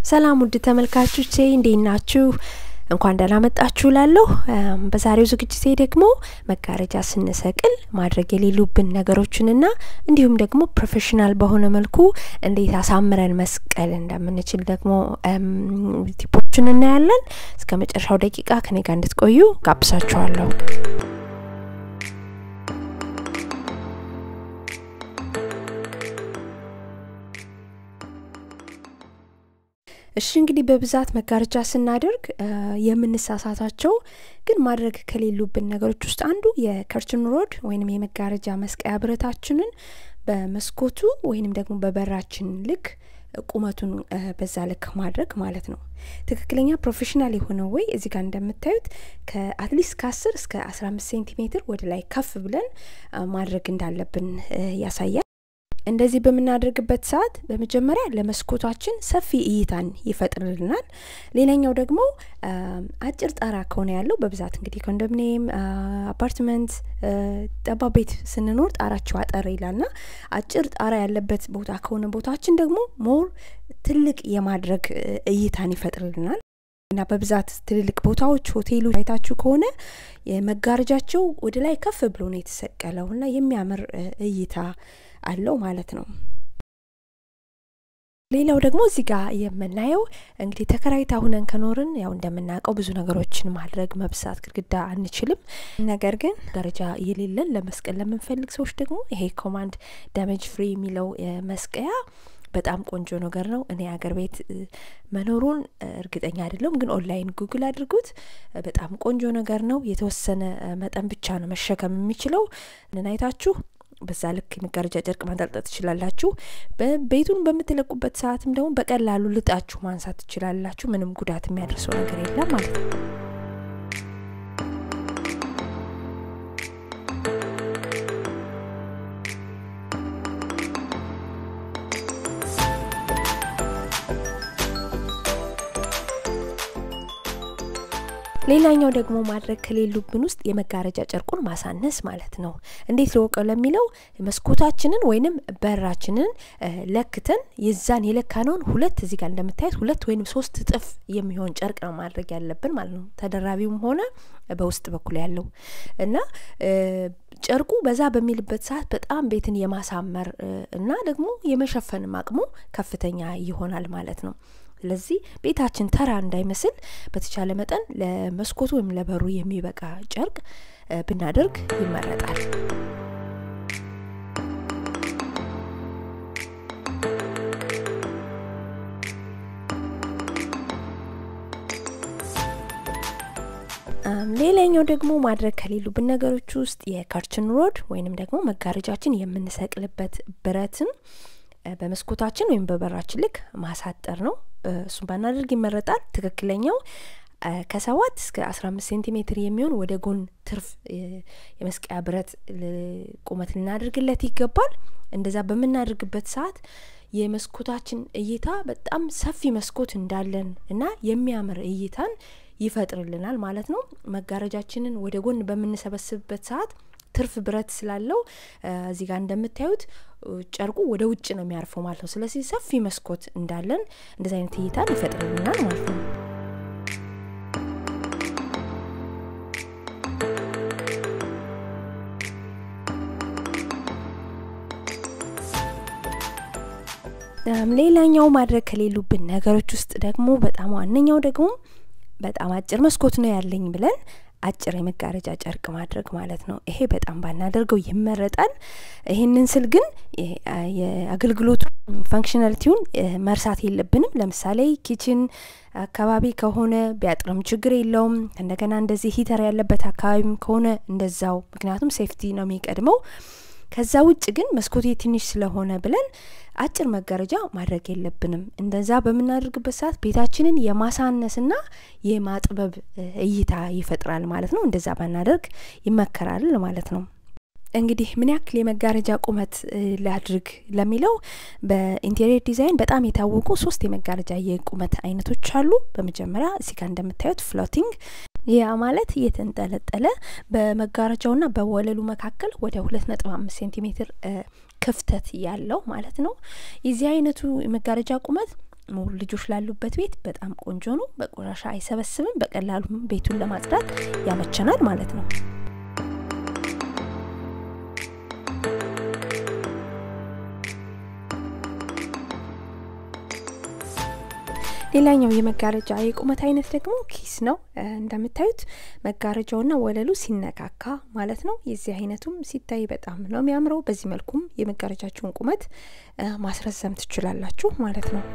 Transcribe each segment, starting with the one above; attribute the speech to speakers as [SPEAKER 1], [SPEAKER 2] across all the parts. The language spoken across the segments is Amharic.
[SPEAKER 1] ሰላም ውድ ተመልካቾቼ እንዴት ናችሁ? እንኳን ደህና መጣችሁ ላለሁ። በዛሬው ዝግጅቴ ደግሞ መጋረጃ ስንሰቅል ማድረግ የሌሉብን ነገሮችንና እንዲሁም ደግሞ ፕሮፌሽናል በሆነ መልኩ እንዴት አሳምረን መስቀል እንደምንችል ደግሞ ቲፖችን እናያለን። እስከ መጨረሻው ደቂቃ ከኔ ጋር እንድትቆዩ ጋብዛችኋለሁ። እሺ እንግዲህ በብዛት መጋረጃ ስናደርግ የምንሳሳታቸው ግን ማድረግ ከሌሉብን ነገሮች ውስጥ አንዱ የከርችን ሮድ ወይንም የመጋረጃ መስቀያ ብረታችንን በመስኮቱ ወይንም ደግሞ በበራችን ልክ ቁመቱን በዛ ልክ ማድረግ ማለት ነው። ትክክለኛ ፕሮፌሽናል የሆነው ወይ እዚህ ጋር እንደምታዩት ከአትሊስት ከአስር እስከ አስራ አምስት ሴንቲሜትር ወደ ላይ ከፍ ብለን ማድረግ እንዳለብን ያሳያል። እንደዚህ በምናደርግበት ሰዓት በመጀመሪያ ለመስኮታችን ሰፊ እይታን ይፈጥርልናል። ሌላኛው ደግሞ አጭር ጣራ ከሆነ ያለው በብዛት እንግዲህ ኮንዶሚኒየም፣ አፓርትመንት፣ ጠባብ ቤት ስንኖር ጣራቸው አጠር ይላልና አጭር ጣራ ያለበት ቦታ ከሆነ ቦታችን ደግሞ ሞር ትልቅ የማድረግ እይታን ይፈጥርልናል። እና በብዛት ትልልቅ ቦታዎች ሆቴሎች አይታችሁ ከሆነ መጋረጃቸው ወደ ላይ ከፍ ብሎ ነው የተሰቀለው እና የሚያምር እይታ አለው ማለት ነው። ሌላው ደግሞ እዚህ ጋር የምናየው እንግዲህ ተከራይታ ሁነን ከኖርን ያው እንደምናውቀው ብዙ ነገሮችን ማድረግ መብሳት ግድግዳ አንችልም። ነገር ግን ደረጃ የሌለን ለመስቀል ለምንፈልግ ሰዎች ደግሞ ይሄ ኮማንድ ዳሜጅ ፍሪ የሚለው መስቀያ በጣም ቆንጆ ነገር ነው። እኔ አገር ቤት መኖሩን እርግጠኛ አይደለም፣ ግን ኦንላይን ጉግል አድርጉት። በጣም ቆንጆ ነገር ነው። የተወሰነ መጠን ብቻ ነው መሸከም የሚችለው። እናይታችሁ በዛ ልክ የመጋረጃ ጨርቅ ማንጠልጠል ትችላላችሁ። ቤቱን በምትለቁበት ሰዓትም ደግሞ በቀላሉ ልጣችሁ ማንሳት ትችላላችሁ። ምንም ጉዳት የሚያደርሰው ነገር የለም ማለት ነው። ሌላኛው ደግሞ ማድረግ ከሌሉብን ውስጥ የመጋረጃ ጨርቁን ማሳነስ ማለት ነው። እንዴት ልወቀው ለሚለው መስኮታችንን ወይንም በራችንን ለክተን የዛን የለካነውን ሁለት እዚህ ጋር እንደምታዩት ሁለት ወይንም ሶስት እጥፍ የሚሆን ጨርቅ ነው ማድረግ ያለብን ማለት ነው። ተደራቢውም ሆነ በውስጥ በኩል ያለው እና ጨርቁ በዛ በሚልበት ሰዓት በጣም ቤትን የማሳመር እና ደግሞ የመሸፈንም አቅሙ ከፍተኛ ይሆናል ማለት ነው። ስለዚህ ቤታችን ተራ እንዳይመስል በተቻለ መጠን ለመስኮቱ ወይም ለበሩ የሚበቃ ጨርቅ ብናደርግ ይመረጣል። ሌላኛው ደግሞ ማድረግ ከሌሉብን ነገሮች ውስጥ የከርችን ሮድ ወይንም ደግሞ መጋረጃችን የምንሰቅልበት ብረትን በመስኮታችን ወይም በበራችን ልክ ማሳጠር ነው። እሱን ባናደርግ ይመረጣል። ትክክለኛው ከሰባት እስከ አስራ አምስት ሴንቲሜትር የሚሆን ወደ ጎን ትርፍ የመስቀያ ብረት ቁመት ልናደርግለት ይገባል። እንደዛ በምናደርግበት ሰዓት የመስኮታችን እይታ በጣም ሰፊ መስኮት እንዳለን እና የሚያምር እይታን ይፈጥርልናል ማለት ነው። መጋረጃችንን ወደ ጎን በምንሰበስብበት ሰዓት ትርፍ ብረት ስላለው እዚህ ጋር እንደምታዩት ጨርቁ ወደ ውጭ ነው የሚያርፈው ማለት ነው። ስለዚህ ሰፊ መስኮት እንዳለን እንደዚህ አይነት እይታን ይፈጥርልናል ማለት ነው። ሌላኛው ማድረግ ከሌሉብን ነገሮች ውስጥ ደግሞ በጣም ዋነኛው ደግሞ በጣም አጭር መስኮት ነው ያለኝ ብለን አጭር የመጋረጃ ጨርቅ ማድረግ ማለት ነው። ይሄ በጣም ባናደርገው ይመረጣል። ይህንን ስል ግን የአገልግሎቱ ፋንክሽናሊቲውን መርሳት የለብንም። ለምሳሌ ኪችን አካባቢ ከሆነ ቢያጥርም ችግር የለውም። እንደገና እንደዚህ ሂተር ያለበት አካባቢም ከሆነ እንደዛው፣ ምክንያቱም ሴፍቲ ነው የሚቀድመው። ከዛ ውጭ ግን መስኮቴ ትንሽ ስለሆነ ብለን አጭር መጋረጃ ማድረግ የለብንም። እንደዛ በምናደርግበት ሰዓት ቤታችንን የማሳነስና የማጥበብ እይታ ይፈጥራል ማለት ነው። እንደዛ ባናደርግ ይመከራል ማለት ነው። እንግዲህ ምን ያክል የመጋረጃ ቁመት ላድርግ ለሚለው በኢንቴሪየር ዲዛይን በጣም የታወቁ ሶስት የመጋረጃ የቁመት አይነቶች አሉ። በመጀመሪያ እዚህ ጋር እንደምታዩት ፍሎቲንግ ያ ማለት እየተንጠለጠለ በመጋረጃውና በወለሉ መካከል ወደ ሁለት ነጥብ አምስት ሴንቲሜትር ክፍተት ያለው ማለት ነው። የዚህ አይነቱ የመጋረጃ ቁመት ሙሉ ልጆች ላሉበት ቤት በጣም ቆንጆ ነው። በቆሻሻ አይሰበስብም። በቀላሉ ቤቱን ለማጽዳት ያመቸናል ማለት ነው። ሌላኛው የመጋረጃ የቁመት አይነት ደግሞ ኪስ ነው። እንደምታዩት መጋረጃውና ወለሉ ሲነካካ ማለት ነው። የዚህ አይነቱም ሲታይ በጣም ነው የሚያምረው። በዚህ መልኩም የመጋረጃችሁን ቁመት ማስረዘም ትችላላችሁ ማለት ነው።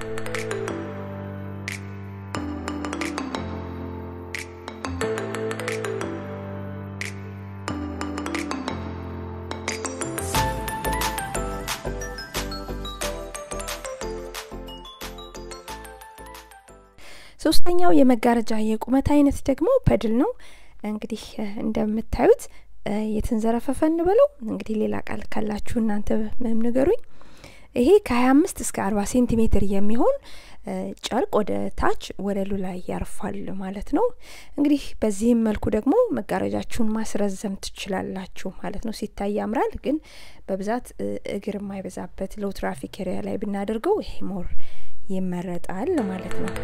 [SPEAKER 1] ሶስተኛው የመጋረጃ የቁመት አይነት ደግሞ ፐድል ነው። እንግዲህ እንደምታዩት የተንዘረፈፈ እንበለው እንግዲህ ሌላ ቃል ካላችሁ እናንተ ንገሩኝ። ይሄ ከሀያ አምስት እስከ አርባ ሴንቲሜትር የሚሆን ጨርቅ ወደ ታች ወለሉ ላይ ያርፋል ማለት ነው። እንግዲህ በዚህም መልኩ ደግሞ መጋረጃችሁን ማስረዘም ትችላላችሁ ማለት ነው። ሲታይ ያምራል፣ ግን በብዛት እግር የማይበዛበት ሎው ትራፊክ ኤሪያ ላይ ብናደርገው ይሄ ሞር ይመረጣል ማለት ነው።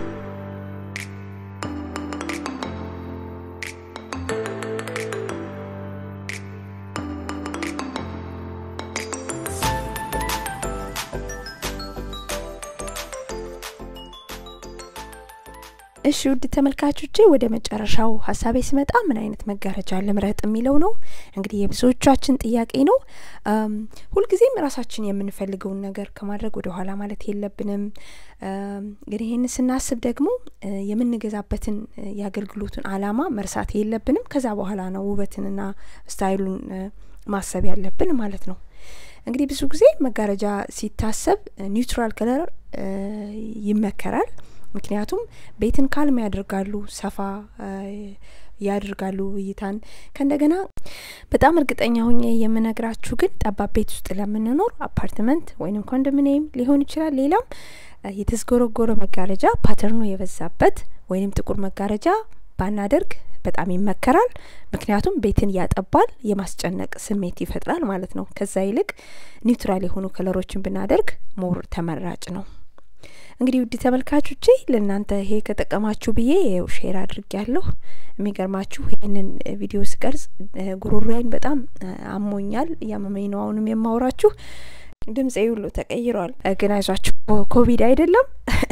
[SPEAKER 1] እሺ ውድ ተመልካቾቼ ወደ መጨረሻው ሀሳቤ ስመጣ ምን አይነት መጋረጃ ልምረጥ የሚለው ነው። እንግዲህ የብዙዎቻችን ጥያቄ ነው። ሁልጊዜም ራሳችን የምንፈልገውን ነገር ከማድረግ ወደ ኋላ ማለት የለብንም። ግን ይህን ስናስብ ደግሞ የምንገዛበትን የአገልግሎቱን አላማ መርሳት የለብንም። ከዛ በኋላ ነው ውበትንና ስታይሉን ማሰብ ያለብን ማለት ነው። እንግዲህ ብዙ ጊዜ መጋረጃ ሲታሰብ ኒውትራል ከለር ይመከራል። ምክንያቱም ቤትን ካልም ያደርጋሉ፣ ሰፋ ያደርጋሉ እይታን። ከእንደገና በጣም እርግጠኛ ሆኜ የምነግራችሁ ግን ጠባብ ቤት ውስጥ ለምንኖር አፓርትመንት ወይንም ኮንዶሚኒየም ሊሆን ይችላል፣ ሌላም የተዝጎረጎረ መጋረጃ ፓተርኑ የበዛበት ወይንም ጥቁር መጋረጃ ባናደርግ በጣም ይመከራል። ምክንያቱም ቤትን ያጠባል፣ የማስጨነቅ ስሜት ይፈጥራል ማለት ነው። ከዛ ይልቅ ኒውትራል የሆኑ ከለሮችን ብናደርግ ሞር ተመራጭ ነው። እንግዲህ ውድ ተመልካቾቼ ለእናንተ ይሄ ከጠቀማችሁ ብዬ ይኸው ሼር አድርግ ያለሁ። የሚገርማችሁ ይህንን ቪዲዮ ስቀርጽ ጉሮሮዬን በጣም አሞኛል፣ እያመመኝ ነው አሁንም የማውራችሁ። ድምፄ ሁሉ ተቀይሯል። ግን አይዟችሁ ኮቪድ አይደለም።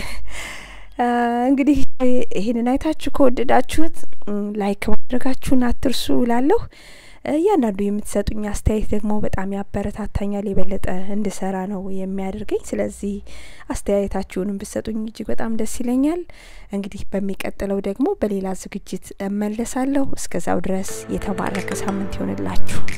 [SPEAKER 1] እንግዲህ ይህንን አይታችሁ ከወደዳችሁት ላይክ ማድረጋችሁን አትርሱ እላለሁ። እያንዳንዱ የምትሰጡኝ አስተያየት ደግሞ በጣም ያበረታታኛል፣ የበለጠ እንድሰራ ነው የሚያደርገኝ። ስለዚህ አስተያየታችሁንም ብትሰጡኝ እጅግ በጣም ደስ ይለኛል። እንግዲህ በሚቀጥለው ደግሞ በሌላ ዝግጅት እመለሳለሁ። እስከዛው ድረስ የተባረከ ሳምንት ይሆንላችሁ።